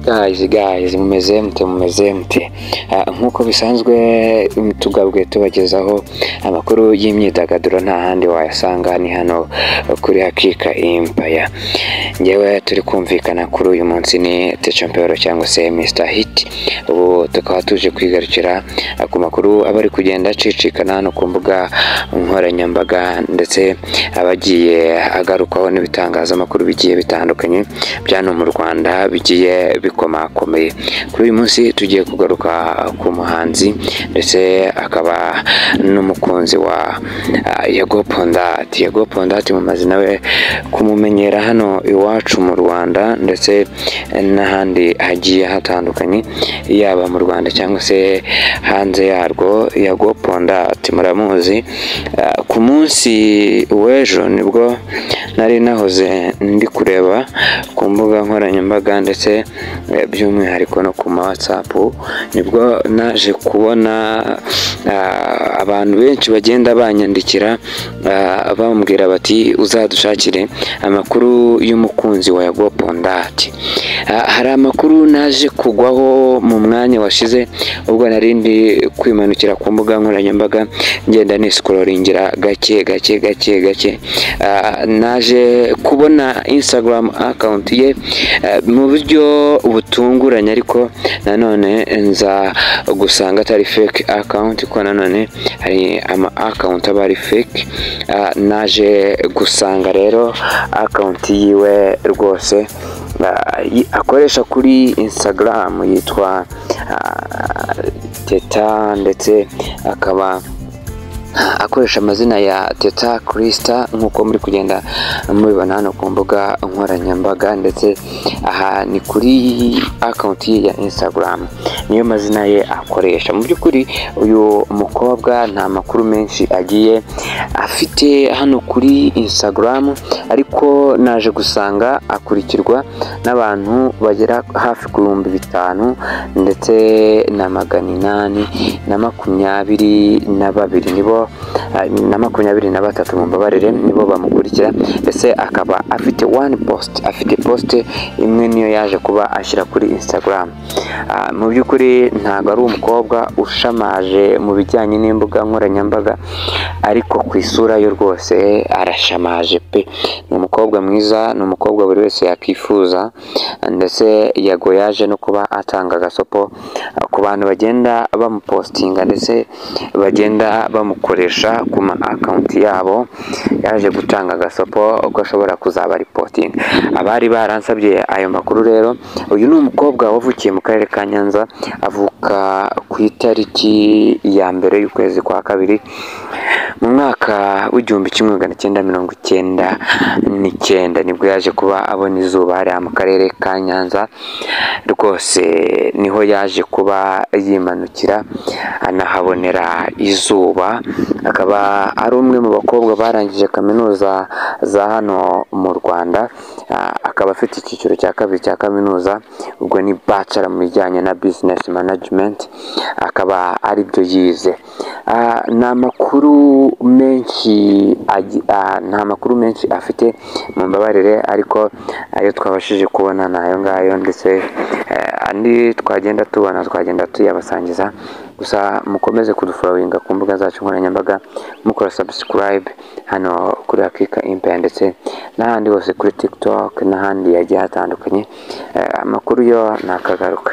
Guys, guys, mumeze mute mumeze mute nk'uko bisanzwe tugabwe tubagezaho amakuru y'imyidagaduro nta handi wayasanga ni hano kuri Hakika Empire ngewe turi kumvikana kuri uyu munsi ni Techampero cyangwa se Mr Hit ubu tukaba tuje kwigarukira ku makuru aba ari kugenda acicikana hano ku mbuga nkoranyambaga ndetse abagiye agarukwaho n'ibitangazamakuru bigiye bitandukanye byano mu Rwanda bigiye bikomakomeye kuri uyu munsi tugiye kugaruka ku muhanzi ndetse akaba n'umukunzi wa Yego Pondati Yego Pondati mumaze nawe kumumenyera hano iwacu mu Rwanda ndetse n'ahandi hagiye hatandukanye yaba mu Rwanda cyangwa se hanze yarwo Yego Pondati muramuzi ku munsi w'ejo nibwo nari nahoze ndi kureba ku mbuga nkoranyambaga ndetse by'umwihariko no ku ma WhatsApp nibwo naje kubona abantu benshi bagenda banyandikira bambwira bati uzadushakire amakuru y'umukunzi wa Yago Pondati hari amakuru naje kugwaho mu mwanya washize ubwo nari ndi kwimanukira ku mbuga nkoranyambaga ngenda nisikororingira gake gake gake gake naje kubona Instagram account ye mu buryo butunguranye ariko nanone nza gusanga atari fake account ko nanone hari ama account aba ari fake naje gusanga rero account yiwe rwose akoresha kuri Instagram yitwa teta ndetse akaba akoresha amazina ya teta kirisita nk'uko muri kugenda mubibona hano ku mbuga nkoranyambaga ndetse aha ni kuri akawunti ye ya insitagaramu niyo mazina ye akoresha mu by'ukuri uyu mukobwa nta makuru menshi agiye afite hano kuri insitagaramu ariko naje gusanga akurikirwa n'abantu bagera hafi ku bihumbi bitanu ndetse na magana inani na makumyabiri na babiri nibo na makumyabiri na batatu mu mbabarire nibo bamukurikira ndetse akaba afite one post afite post imwe niyo yaje kuba ashyira kuri Instagram mu by'ukuri ntabwo ari umukobwa ushamaje mu bijyanye n'imbuga nkoranyambaga ariko ku isura yo rwose arashamaje pe ni umukobwa mwiza ni umukobwa buri wese yakwifuza ndetse yago yaje no kuba atanga agasopo ku bantu bagenda bamupostinga ndetse bagenda bamukurikira bakoresha ku ma akawunti yabo yaje gutanga agasopo uko ashobora kuzaba ripotinga abari baransabye ayo makuru rero uyu ni umukobwa wavukiye mu karere ka nyanza avuka ku itariki ya mbere y'ukwezi kwa kabiri mu mwaka w'igihumbi kimwe magana cyenda mirongo icyenda n'icyenda nibwo yaje kuba abona izuba hariya mu karere ka nyanza rwose niho yaje kuba yimanukira anahabonera izuba akaba ari umwe mu bakobwa barangije kaminuza za hano mu rwanda akaba afite icyiciro cya kabiri cya kaminuza ubwo ni bacara mu bijyanye na bizinesi manajimenti akaba ari byo yize ni amakuru menshi nta makuru menshi afite mu mbabarire ariko ayo twabashije kubona ni ayo ngayo ndetse andi twagenda tubona twagenda tuyabasangiza gusa mukomeze kudufolowinga ku mbuga zacu nkoranyambaga mukora sabusikarayibe hano kuri hakika impeya ndetse n'ahandi hose kuri tikitoke n'ahandi yagiye hatandukanye amakuru yo ni akagaruka